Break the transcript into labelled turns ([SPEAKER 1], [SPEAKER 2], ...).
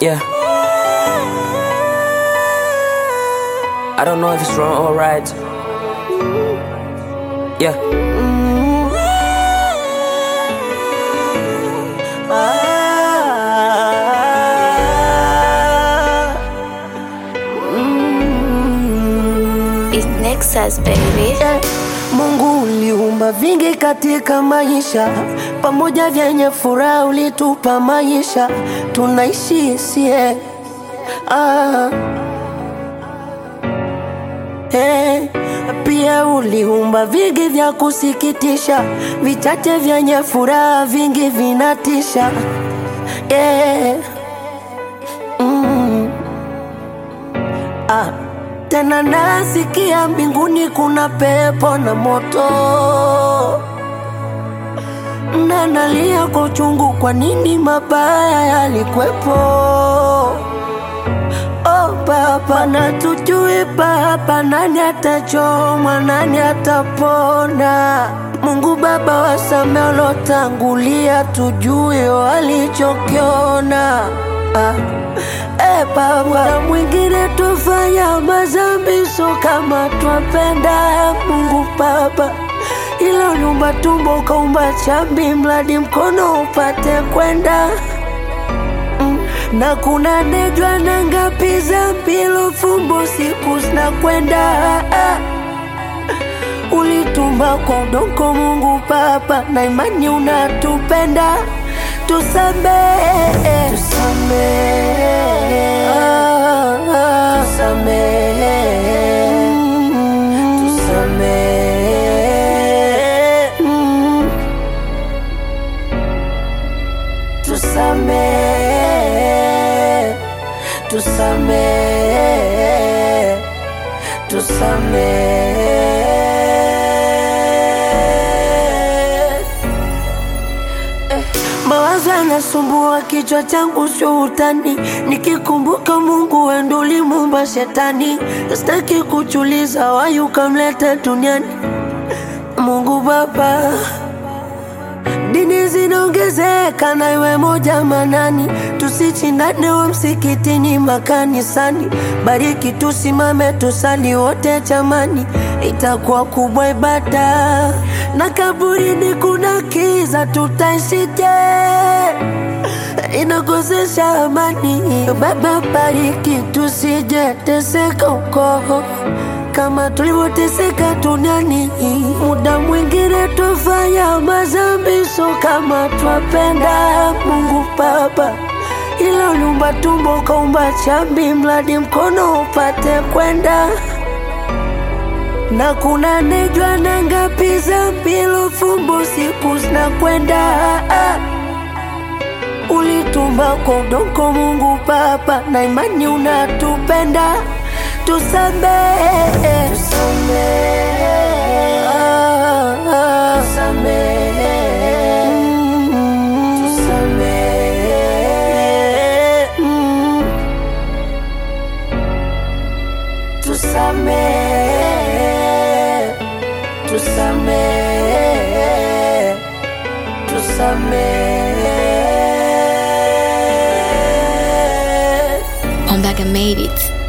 [SPEAKER 1] Yeah. I don't know if it's wrong or right. Yeah.
[SPEAKER 2] It's Nexus baby.
[SPEAKER 3] Eh, Mungu uliumba vingi katika maisha, pamoja vyenye furaha ulitupa maisha, tunaishi sie ah. Eh, pia uliumba vingi vya kusikitisha, vichache vyenye furaha, vingi vinatisha eh. mm. ah. Tena nasikia mbinguni kuna pepo na moto, na nalia kwa uchungu, kwa nini mabaya yalikwepo? Oh Baba, na tujui Baba, nani atachomwa, nani atapona? Mungu Baba, wasamehe waliotangulia, tujue walichokiona ah. Eh, Baba, muda mwingine tufanya mazambi, so kama twapenda Mungu Baba, ila uliumba tumbo ukaumba chambi, mradi mkono upate kwenda Mm, na kuna nejwa na ngapi za mpilo fumbo siku zinakwenda ah. Ulitumba kwa udongo Mungu Baba, na imani unatupenda, tusamehe, tusamehe, ah, ah. tusamehe, Mm, tusamehe, Mm, tusamehe, tusamehe, tusamehe. Mawazo yanasumbua kichwa changu, sio utani. Nikikumbuka Mungu wendo ulimuumba shetani, sitaki kuchuliza wayu kamleta duniani. Mungu Baba, dini zinaongezeka na iwe moja manani, tusichindane wa msikitini makanisani. Bariki tusimame tusali wote jamani, itakuwa kubwa ibada. Na kaburini kuna kiza, tutaishije? Inakosesha amani. Baba, bariki tusije teseka huko kama tulivyoteseka duniani. Muda mwingine tufanya mazambi, so kama twapenda Mungu Baba, ila uliumba tumbo ukaumba chambi, mradi mkono upate kwenda na kuna nejwa na ngapi za mpilo fumbo siku zinakwenda ah. Ulitumba kwa udongo Mungu Baba, na imani unatupenda, tusamehe, tusamehe, ah, ah. Mm, tusamehe, Mm, tusamehe, tusamehe, tusamehe.
[SPEAKER 2] Ombaga made it.